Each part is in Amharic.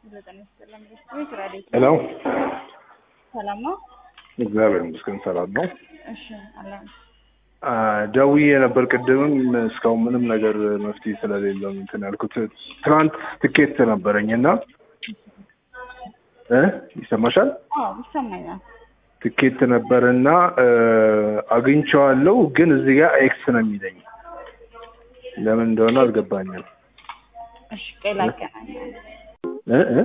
ሄሎ ሰላም ነው? እግዚአብሔር ይመስገን ሰላም ነው። እሺ አለን። አ፣ ደውዬ ነበር ቅድምም እስካሁን ምንም ነገር መፍትሄ ስለሌለው እንትን ያልኩት ትናንት ትኬት ነበረኝ እና እ ይሰማሻል አዎ ይሰማኛል። ትኬት ነበርና አግኝቼዋለሁ፣ ግን እዚህ ጋር ኤክስ ነው የሚለኝ ለምን እንደሆነ አልገባኝም። እሺ ቆይ ላገናኛለን። እ እ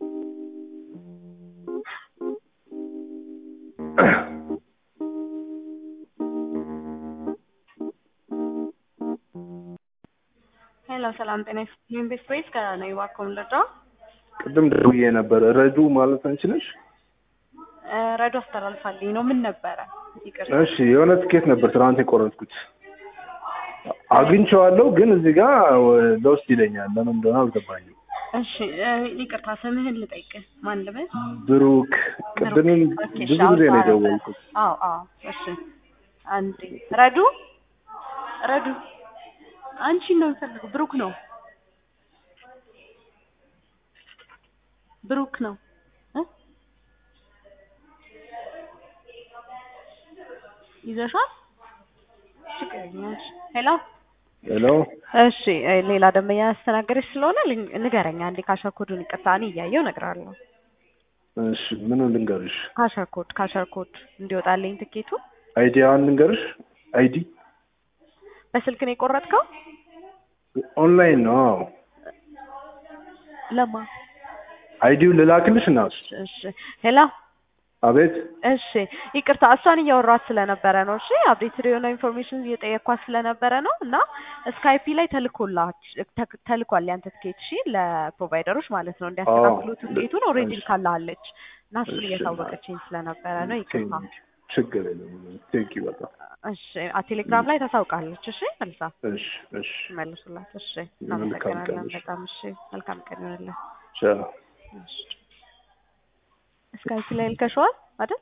ሄሎ ሰላም ጤና ይስጥልኝ። ቤት ፕሬስ ከነይዋ ኮምለዳ ቅድም ደውዬ ነበር። ረዱ ማለት አንቺ ነሽ? ረዶ አስተላልፋልኝ ነው። ምን ነበረ? ይቅር እሺ የሆነ ትኬት ነበር ትናንት የቆረጥኩት አግኝቼዋለሁ፣ ግን እዚህ ጋር ለውስጥ ይለኛል። ለምን እንደሆነ አልገባኝም። እሺ እ፣ ይቅርታ ስምህን ልጠይቅህ። ማን ልበል? ብሩክ ቅድምም ኦኬ፣ እሺ፣ ብዙ ጊዜ ነው አውጣ ነበር። የደወልኩት። አዎ አዎ። እሺ አንዴ ረዱ ረዱ አንቺን ነው የምፈልገው። ብሩክ ነው ብሩክ ነው እ ይዘሻል? ችግር የለም። እሺ ሄሎ ሄሎ እሺ እ፣ ሌላ ደንበኛ ያስተናገደች ስለሆነ ልን- ንገረኝ አንዴ ካሸርኮዱን። ይቅርታ እኔ እያየሁ እነግርሃለሁ። እሺ ምን ልንገርሽ? ካሸርኮድ ካሸርኮድ እንዲወጣልኝ ትኬቱ አይዲያዋን ልንገርሽ? አይዲ በስልክ ነው የቆረጥከው? ኦንላይን ነው። አዎ ለማ አይዲውን ልላክልሽ እና እሺ ሄሎ አቤት እሺ ይቅርታ እሷን እያወራኋት ስለነበረ ነው። እሺ አፕዴትድ የሆነ ኢንፎርሜሽን እየጠየኳት ስለነበረ ነው እና ስካይፒ ላይ ተልኮላች ተ- ተልኳል ያንተ ትኬት እሺ ለፕሮቫይደሮች ማለት ነው እንዲያስተካክሉ አዎ። ትኬቱን ኦልሬዲ እሺ። ልካላለች እና እሱን እሺ። እያሳወቀችኝ ስለነበረ ነው ይቅርታ። ችግር የለም። ቴንኪ በጣም እሺ አ ቴሌግራም ላይ ታሳውቃለች። እሺ መልሳ እሺ እሺ መልሱላት። እሺ መልካም እናመሰግናለን ቀን። በጣም እሺ መልካም ቀን ይሆንልን። ቻው እሺ ስካይፒ ላይ ልከሽዋል?